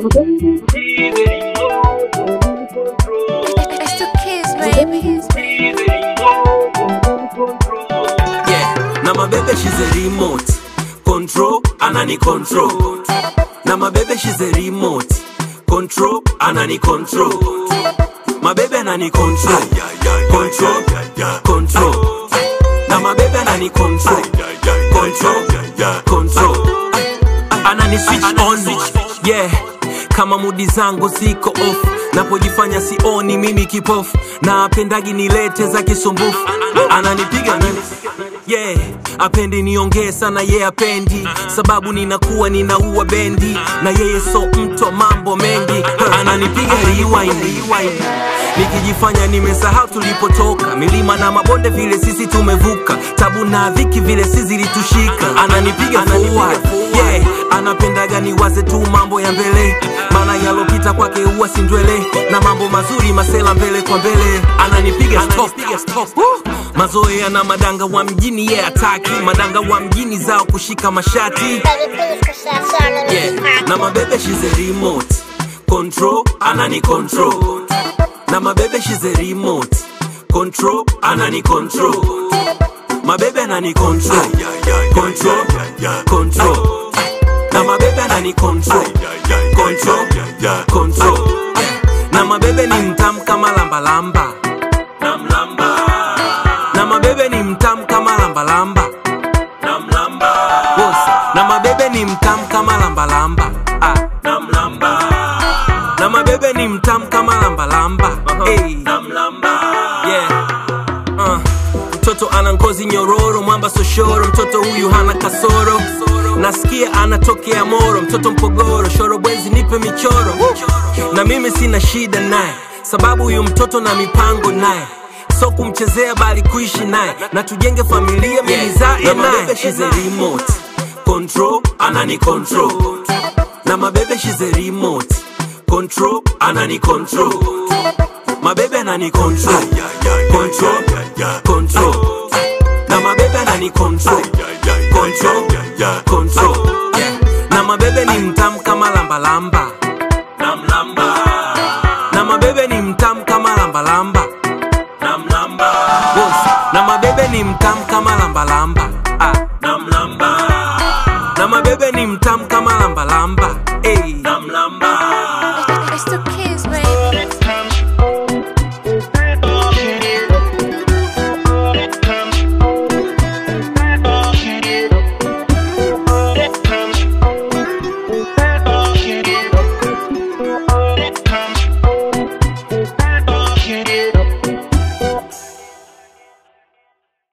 It's the kids, baby. Yeah, na mabebe she's a remote control, anani control. Na mabebe she's a remote control, anani control. Mabebe anani control, control, control. Na mabebe anani control, control, control. Anani switch on, yeah. Kama mudi zangu ziko off, napojifanya sioni mimi kipofu, na apendagi nilete za kisumbufu, ananipiga mimi yeah apendi niongee sana ye yeah, apendi sababu ninakuwa ninaua bendi na yeye so mtu wa mambo mengi ananipiga rewind, rewind. nikijifanya nimesahau tulipotoka milima na mabonde vile sisi tumevuka tabu na dhiki vile si zilitushika ananipiga forward yeah anapendaga niwaze tu mambo ya mbele maana yalopita kwake huwa sindwele na mambo mazuri masela mbele kwa mbele ananipiga stop, stop. Woo! mazoea na madanga wa mjini ye yeah, ataki madanga wa mjini zao kushika mashati yeah. na mabebe she's a remote control anani control na mabebe she's a remote control anani control mabebe anani control control control na mabebe anani control control control na mabebe ni mtamu kama lambalamba namlamba na mabebe ni mtamu kama lambalamba namlamba na mabebe ni mtamu kama lambalamba ah. namlamba na mabebe ni mtamu kama lambalamba hey. namlamba yeah. uh. mtoto ana ngozi nyororo mwamba soshoro mtoto huyu hana kasoro nasikia anatokea moro mtoto mpogoro shorobwezi nipe michoro na mimi sina shida naye sababu huyu mtoto na mipango naye so kumchezea bali kuishi naye na tujenge familia milizae naye she's a remote control anani control na mabebe she's a remote control anani control mabebe anani control control control na mabebe anani control control control na mabebe ni mtamu kama lambalamba namlamba na mabebe ni mtamu kama lambalamba namlamba na mabebe ni mtamu kama lambalamba ah. namlamba na mabebe ni mtamu kama lambalamba